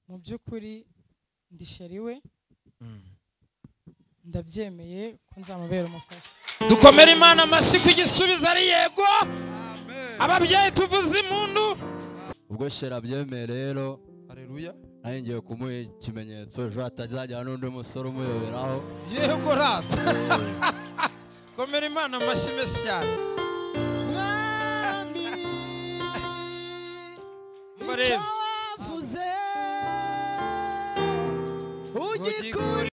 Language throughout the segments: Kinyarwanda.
mu by'ukuri ndi sheri we ndabyemeye ko nzamubera umufasha dukomere imana amashyi ku igisubizo ari yego ababyeyi tuvuze impundu ubwo shera abyemeye rero hareruya nanjye ngiye kumuha ikimenyetso ejo hatazajyana n'undi musore umuyoberaho yego rata komera imana amashyi menshi cyane mwami icyo Umva rero wavuze ugikurikize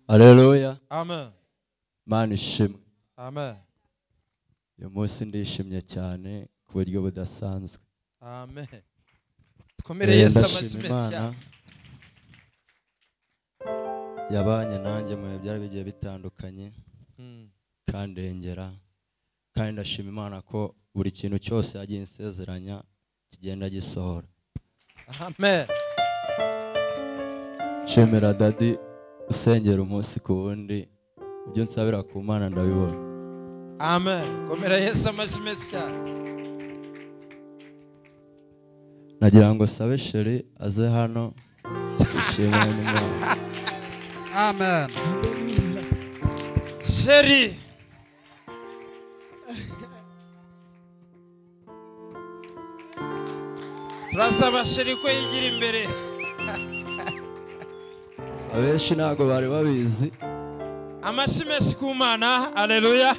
areruya amen mana ishimwe amen uyu munsi ndishimye cyane ku buryo budasanzwe amen dukomere yesu amashyi menshi cyane yabanye nanjye mu bihe byari bigiye bitandukanye Mm. kandengera kandi ndashima imana ko buri kintu cyose yagiye insezeranya kigenda gisohora amen nshimira dadi usengera umunsi ku wundi ibyo nsabira ku mana ndabibona amen komera yesu amashyi menshi cyane nagira ngo sabe sheri aze hano nshimire n'imana Amen. sheri turasaba sheri ko yigira imbere abenshi ntabwo bari babizi amashyi menshi ku mana hareruya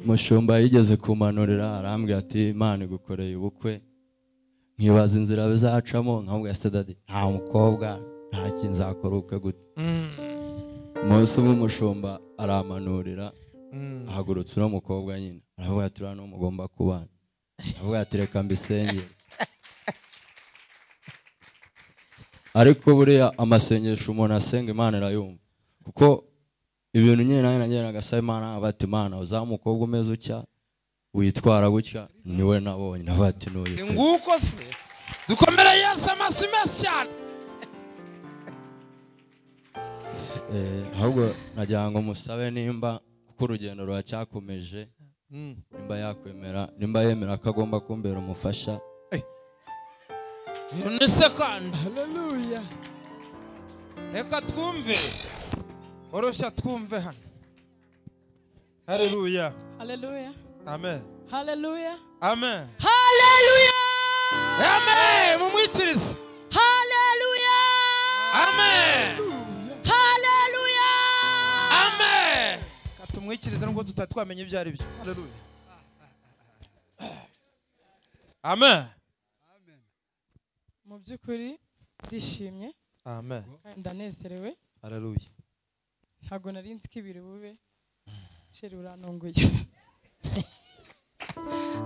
umushumba yigeze kumanurira arambwira ati imana igukoreye ubukwe nkibaza inzira bizacamo nkamubwira ati dadi nta mukobwa nta kintu nzakora ubukwe gute umunsi umwe umushumba aramanurira ahagurutsa uno mukobwa nyine aravuga ati uriya n'uwo mugomba kubana aravuga ati reka mbisengere ariko buriya amasengesho umuntu asenga imana irayumva kuko ibintu nyine nanjye nagenda asaba imana bati imana uzaha umukobwa umeze utya witwara gutya niwe nabonye navuga ati n'uyu pe." nguko se dukomere yesu amashyi menshi cyane Eh, ahubwo nagira ngo musabe nimba kuko urugendo ruracyakomeje nimba yakwemera nimba yemera ko agomba kumbera umufasha uyu ni sekandi haleluya reka twumve oroshya twumve hano hareruya haleluya amen haleluya amen haleluya amen mumwikirize haleluya amen haleluya amen reka tumwikirize nubwo tutari twamenye ibyo ari byo hareruya amen mu by'ukuri ndishimye amen kandi ndanezerewe hareruya ntabwo nari nzi ko ibiri bube sheri urantunguye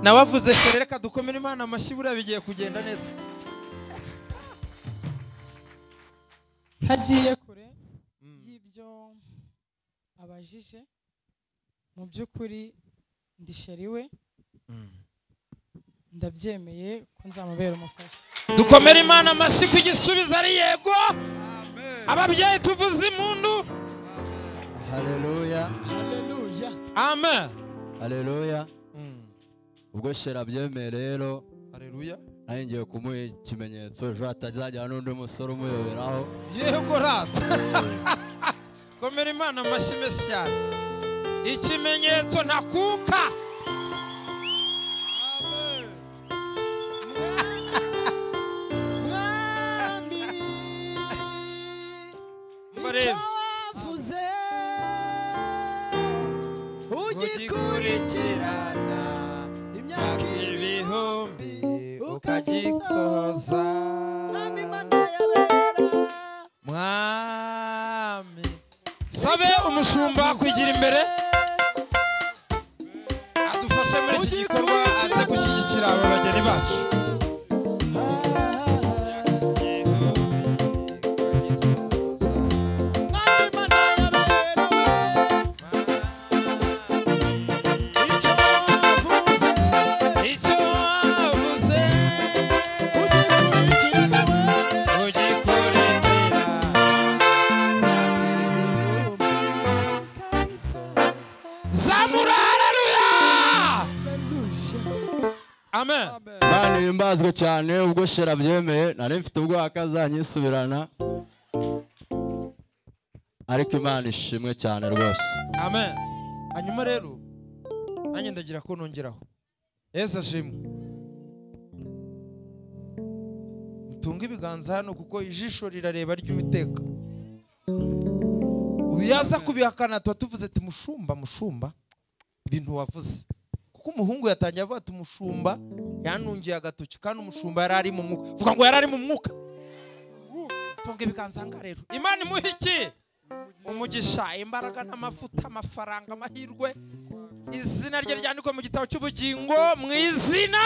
nawe avuze cyane reka dukomere imana amashyi buriya bigiye kugenda neza ntagiye kure y'ibyo abajije mu by'ukuri ndi sheri we ndabyemeye ko nzamubera umufasha dukomere imana amashyi ku igisubizo ari yego ababyeyi tuvuze impundu hareruya haleluya amen hareruya ubwo shera abyemeye rero hareruya nanjye ngiye kumuha ikimenyetso ejo hatazajyana n'undi musore umuyoberaho yego rata komera imana amashyi menshi cyane ikimenyetso ntakuka mwami Umva icyo rero wavuze ugikurikira ugikurikirana imyaka ibihumbi ukagisohoza. ukagisoza mwami mana yabera mwami sabe umushumba kugira imbere adufashe muri iki gikorwa aze gushyigikira aba bageni bacu mwami mana yabera icyo wavuze icyo wavuze ugikurikira ugikurikira zabe amura haleluya amen imana ihimbazwe cyane ubwo shera byemeye nari mfite ubwoba ko azanyisubirana ariko imana ishimwe cyane rwose amen hanyuma rero nanjye ndagira ko nongeraho yesu ashimwe mutunge ibiganza hano kuko ijisho rirareba ry'uwiteka ubu yaza kubihakana tuba tuvuze ati mushumba mushumba ibintu wavuze kuko umuhungu yatangiye avuga ati umushumba yanungiye agatoki kandi umushumba yari ari mu mwuka vuga ngo yari ari mu mwuka tunga ibiganza aha ngaha rero imana imuhe iki umugisha imbaraga n'amafuta amafaranga amahirwe izina rye ryandikwe mu gitabo cy'ubugingo mu izina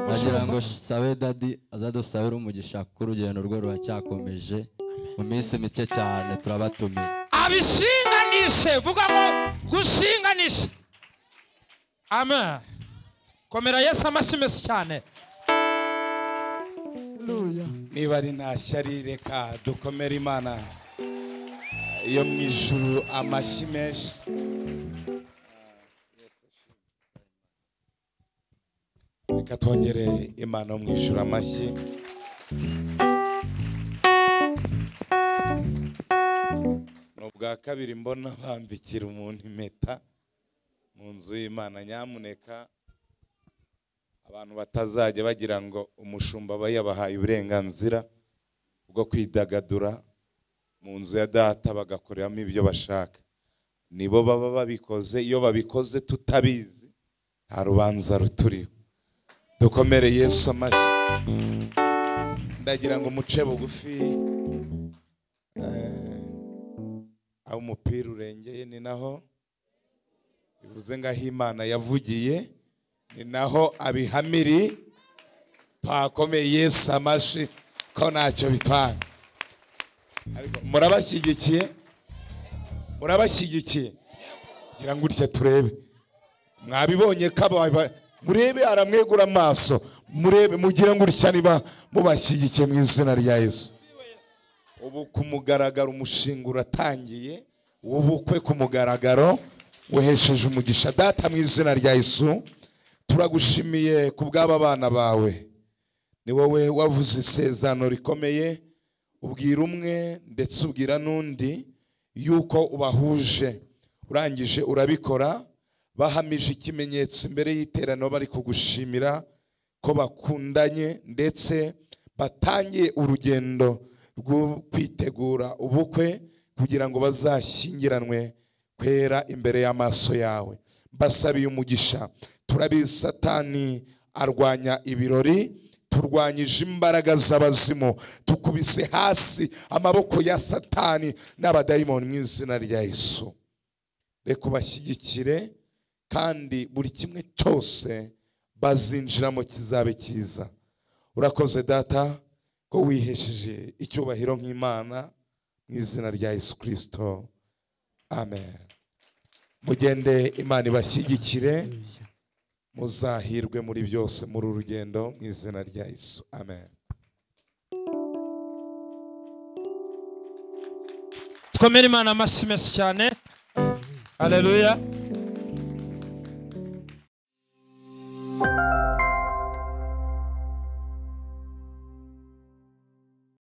ndagira ngo sabe dadi azadusabire umugisha kuko urugendo rwe ruracyakomeje mu minsi mike cyane turabatumiye abishinganishe vuga ngo gushinganishe amen komera yesu amashyi meza cyane niba ari nta shyari reka dukomere imana yo mu ijuru amashyi menshi reka twongere imana yo mu ijuru amashyi ni ubwa kabiri mbona bambikira umuntu impeta mu nzu y'imana nyamuneka abantu batazajya bagira ngo umushumba aba yabahaye uburenganzira bwo kwidagadura mu nzu ya data bagakoreramo ibyo bashaka nibo baba babikoze iyo babikoze tutabizi nta rubanza ruturiho dukomere yesu amashyi ndagira ngo muce bugufi Eh, aho umupira urengeye ni naho bivuze ngaho imana yavugiye ni naho abihamiri twakomeye yesu amashi ko ntacyo bitwara Ariko murabashyigikiye murabashyigikiye ngira ngo utya turebe mwabibonye ko aba- murebe aramwegura amaso murebe mugira ngo utya niba mubashyigikiye mu izina rya yesu ubu ku mugaragaro umushinga uratangiye w'ubukwe ku mugaragaro wehesheje umugisha data mu izina rya yesu turagushimiye ku bw'aba bana bawe ni wowe wavuze isezerano rikomeye ubwira umwe ndetse ubwira n'undi yuko ubahuje urangije urabikora bahamije ikimenyetso imbere y'iteraniro bari kugushimira ko bakundanye ndetse batangiye urugendo rwo kwitegura ubukwe kugira ngo bazashyingiranwe kwera imbere y'amaso yawe mbasabiye umugisha turabizi satani arwanya ibirori turwanyije imbaraga z'abazimu tukubise hasi amaboko ya satani n'abadayimoni mu izina rya yesu reka ubashyigikire kandi buri kimwe cyose bazinjiramo kizabe cyiza urakoze data ko wihesheje icyubahiro nk'imana mu izina rya yesu kirisito amen mugende imana ibashyigikire muzahirwe muri byose muri uru rugendo mu izina rya yesu amen twemere imana amashyi meza cyane aleluya